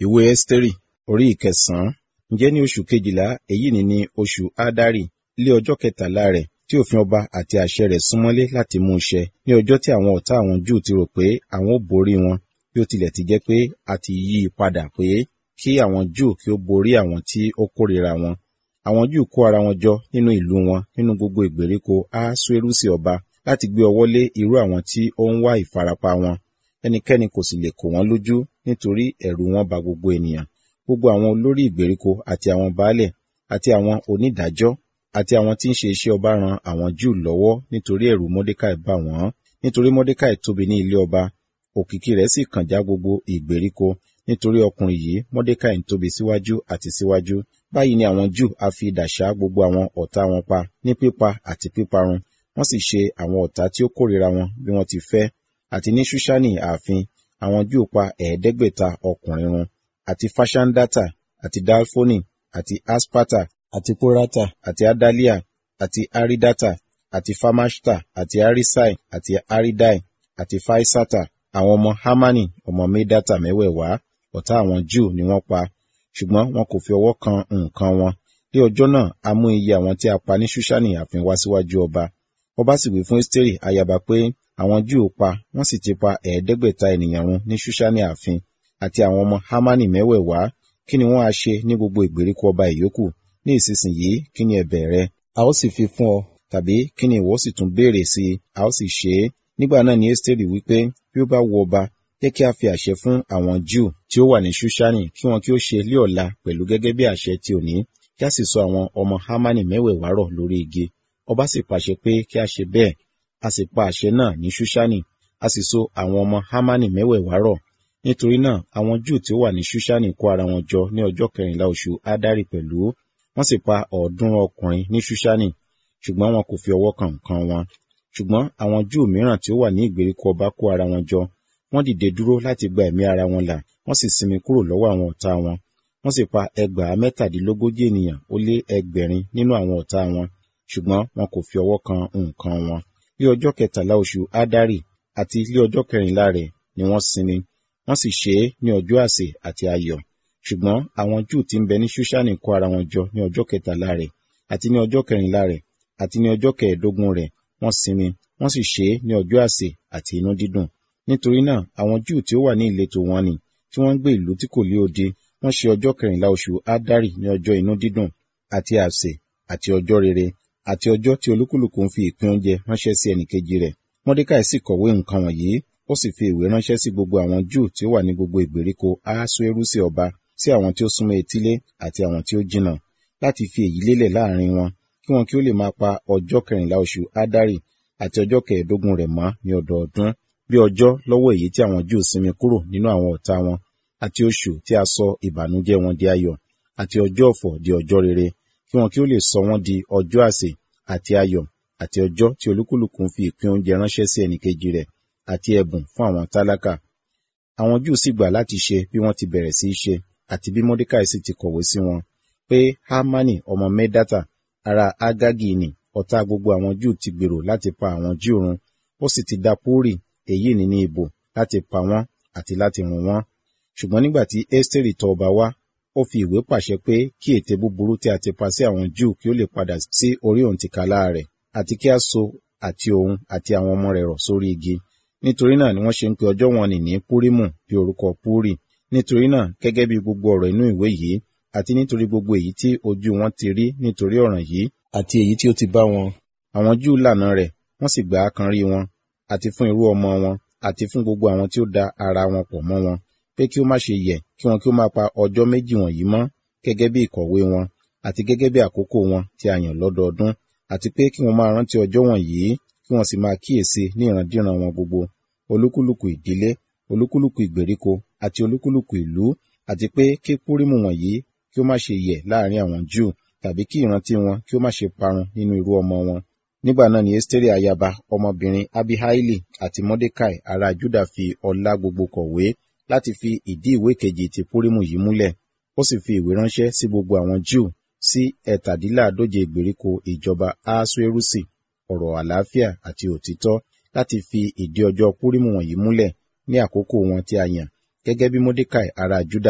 ìwé ẹ́sítérì orí ìkẹsàn-án ǹjẹ́ ní oṣù kejìlá èyí ni ní oṣù ádárì lé ọjọ́ kẹtàlá rẹ̀ tí òfin ọba àti àṣẹ rẹ̀ súnmọ́lé láti mú ṣẹ ní ọjọ́ tí àwọn ọ̀tá àwọn júù ti rò pé àwọn ó borí wọn bí ó tilẹ̀ ti jẹ́ pé a ti yí i padà pé kí àwọn júù kí ó borí àwọn tí ó kórìíra wọn àwọn júù kó ara wọn jọ nínú ìlú wọn nínú gbogbo ìgbèríko ahasuerusi ọba láti gbé ọwọ́ lé irú àwọn tí ó ń wá ìfarapa wọn ẹnikẹ́ni kò sì lè kò wọ́n lójú nítorí ẹ̀rù wọn ba gbogbo ènìyàn gbogbo àwọn olórí ìgbèríko àti àwọn baálẹ̀ àti àwọn onídàájọ́ àti àwọn tí ń ṣe iṣẹ́ ọba ran àwọn júù lọ́wọ́ nítorí ẹ̀rù mọ́dékàì bà wọ́n nítorí mọ́dékàì tóbi ní ilé ọba òkìkí rẹ̀ sì kàn já gbogbo ìgbèríko nítorí ọkùnrin yìí mọ́dékàì ń tóbi síwájú àti síwájú báyìí ni àwọn júù a fi idà ṣá gbogbo àwọn ọ̀tá wọn pa ní pípa àti píparun wọ́n sì ṣe àwọn ọ̀tá tí ó kórìíra wọn bí wọ́n ti fẹ́ àti ní ṣúṣánì ààfin àwọn júù pa ẹ̀ẹ́dẹ́gbẹ̀ta ọkùnrin run àti fashandata àti dalfoni àti aspata àti porata àti adalia àti aridata àti famashta àti arisai àti aridai àti faisata àwọn ọmọ hamani ọmọ medata mẹ́wẹ̀ẹ̀wá ọ̀tá àwọn júù ni wọ́n pa ṣùgbọ́n wọn kò fi ọwọ́ kan nǹkan wọn ní ọjọ́ náà a mú iye àwọn tí a pa ní ṣúṣánì ààfin wá síwájú ọba ọba sì wí fún ẹ́sítérì ayaba pé àwọn júù pa wọ́n sì ti pa ẹ̀ẹ́dẹ́gbẹ̀ta ènìyàn run ní ṣúṣánì ààfin àti àwọn ọmọ hamani mẹ́wẹ̀ẹ̀wá kí ni wọ́n á ṣe ní gbogbo ìgbèríko ọba ìyókù ní ìsinsìnyí kí ni ẹ̀bẹ̀ rẹ a ó sì fi fún ọ tàbí kí ni ìwọ sì tún béèrè sí i a ó sì ṣe é nígbà náà ni ẹ́sítérì wípé bí ó bá wu ọba jẹ́ kí a fi àṣẹ fún àwọn júù tí ó wà ní ṣúṣánì kí wọn kí ó ṣe lé ọ̀la pẹ̀lú gẹ́gẹ́ bí àṣẹ ti òní kí a sì sọ àwọn ọmọ hamani mẹ́wẹ̀ẹ̀wá rọ̀ lórí igi ọba sì pàṣẹ pé kí a ṣe bẹ́ẹ̀ a sì pa àṣẹ náà ní ṣúṣánì a sì so àwọn ọmọ hamani mẹ́wẹ̀ẹ̀wá rọ̀ nítorí náà àwọn júù tí ó wà ní ṣúṣánì kó ara wọn jọ ní ọjọ́ kẹrìnlá oṣù ádárì pẹ̀lú wọ́n sì pa ọ̀ọ́dúnrún ọkùnrin ní ṣúṣánì ṣùgbọ́n wọn kò fi ọwọ́ kan nǹkan wọn ṣùgbọ́n àwọn júù mìíràn tí ó wà ní ìgbèríko ọba kó ara wọn jọ wọ́n dìde dúró láti gba ẹ̀mí ara wọn là wọ́n sì sinmi kúrò lọ́wọ́ àwọn ọ̀tá wọn wọ́n sì pa ẹgbàá mẹ́tàdínlógójì ènìyàn ó lé ẹgbẹ̀rin nínú àwọn ọ̀tá wọn ṣùgbọ́n wọn kò fi ọwọ́ kan nǹkan wọn ní ọjọ́ kẹtàlá oṣù ádárì àti ní ọjọ́ kẹrìnlá rẹ̀ ni wọ́n sinmi wọ́n sì ṣe é ní ọjọ́ àsè àti ayọ̀ ṣùgbọ́n àwọn júù tí ń bẹ ní ṣúṣánì kó ara wọn jọ ní ọjọ́ kẹtàlá rẹ̀ àti ní ọjọ́ kẹrìnlá rẹ̀ àti ní ọjọ́ kẹẹ̀ẹ́dógún rẹ̀ wọ́n sinmi wọ́n sì ṣe é ní ọjọ́ àsè àti inú dídùn nítorí náà àwọn júù tí ó wà ní ìletò wọn ni tí wọ́n ń gbé ìlú tí kò lé odi wọ́n ṣe ọjọ́ kẹrìnlá oṣù ádárì ní ọjọ́ inú dídùn àti àsè àti ọjọ́ rere àti ọjọ́ tí olúkúlùkù ń fi ìpín oúnjẹ ránṣẹ́ sí ẹnìkejì rẹ̀ mọ́dékàì sì kọ̀wé nǹkan wọ̀nyí ó sì fi ìwé ránṣẹ́ sí gbogbo àwọn júù tí ó wà ní gbogbo ìgbèríko ahasuerusi ọba sí àwọn tí ó súnmọ́ etílé àti àwọn tí ó jìnnà láti fi èyí lélẹ̀ láàrin wọn kí wọn kí ó lè máa pa ọjọ́ kẹrìnlá oṣù ádárì àti ọjọ́ kẹẹ̀ẹ́dógún rẹ̀ mọ́ ní ọdọọdún bí ọjọ́ lọ́wọ́ èyí tí àwọn júù sinmi kúrò nínú àwọn ọ̀tá wọn àti oṣù tí a sọ ìbànújẹ́ wọn di ayọ̀ àti ọjọ́ ọ̀fọ̀ di ọjọ́ rere kí wọn kí ó lè sọ wọ́n di ọjọ́ àsè àti ayọ̀ àti ọjọ́ tí olúkúlùkù ń fi ìpín oúnjẹ ránṣẹ́ sí ẹnìkejì rẹ̀ àti ẹ̀bùn fún àwọn tálákà. Àwọn Júù sì gbà láti ṣe bí wọ́n ti bẹ̀rẹ̀ sí í ṣe àti bí Mọ́dékàì sì ti kọ̀wé sí wọn pé Hámánì ọmọ Mẹ́dátà ará Ágágì nì ọ̀tá gbogbo àwọn Júù ti gbèrò láti pa àwọn Júù run ó sì ti da Púrì èyí ní ní ìbò láti pa wọ́n àti láti run wọ́n. Ṣùgbọ́n nígbà tí Ẹ́sítérì tọ̀ ọba wá ó fi ìwé pàṣẹ pé kí ète búburú tí a ti pa sí àwọn Júù kí ó lè padà sí orí òǹtìkálá rẹ̀ àti kí a so àti òun àti àwọn ọmọ rẹ̀ rọ̀ sórí igi nítorí náà ni wọ́n ṣe ń pe ọjọ́ wọn nì ní púrímù bí orúkọ púrì nítorí náà gẹ́gẹ́ bí gbogbo ọ̀rọ̀ inú ìwé yìí àti nítorí gbogbo èyí tí ojú wọn ti rí nítorí ọ̀ràn yìí àti èyí tí ó ti bá wọn àwọn Júù lànà rẹ̀ wọ́n sì gbà á kan rí wọn àti fún irú ọmọ wọn àti fún gbogbo àwọn tí ó da ara wọn pọ̀ mọ́ wọn pé kí ó má ṣe yẹ̀ kí wọn kí ó máa pa ọjọ́ méjì wọ̀nyí mọ́ gẹ́gẹ́ bí ìkọ̀wé wọn àti gẹ́gẹ́ bí àkókò wọn tí a yàn lọ́dọọdún àti pé kí wọ́n máa rántí ọjọ́ wọ̀nyí kí wọ́n sì máa kíyèsí ní ìrandíran wọn gbogbo olúkúlùkù ìdílé olúkúlùkù ìgbèríko àti olúkúlùkù ìlú àti pé kí púrímù wọ̀nyí kí ó má ṣe yẹ̀ láàrin àwọn júù tàbí kí ìrántí wọn kí ó má ṣe parun nínú irú ọmọ wọn nígbà náà ni esteri ayaba ọmọbìnrin abihaili àti mordecai ará juda fi ọlá gbogbo kọ̀wé láti fi ìdí ìwé kejì ti púrímù yìí múlẹ̀ ó sì fi ìwé ránṣẹ́ sí gbogbo àwọn júù sí ẹ̀tàdínláàdóje ìgbèríko ìjọba ahasuerusi ọ̀rọ̀ àlàáfíà àti òtítọ́ láti fi ìdí ọjọ́ púrímù wọ̀nyí múlẹ̀ ní àkókò wọn tí a yàn gẹ́gẹ́ bí mordecai ará juda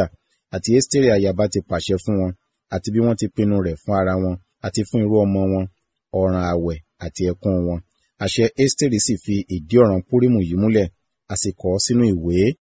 àti Ẹ́sítérì ayaba ti pàṣẹ fún wọn àti bí wọ́n ti pinnu rẹ̀ fún ara wọn àti fún irú ọmọ wọn ọ̀ràn àwẹ̀ àti ẹkún wọn àṣẹ Ẹ́sítérì sì fi ìdí ọ̀ràn Púrímù yìí múlẹ̀ a sì kọ ọ́ sínú ìwé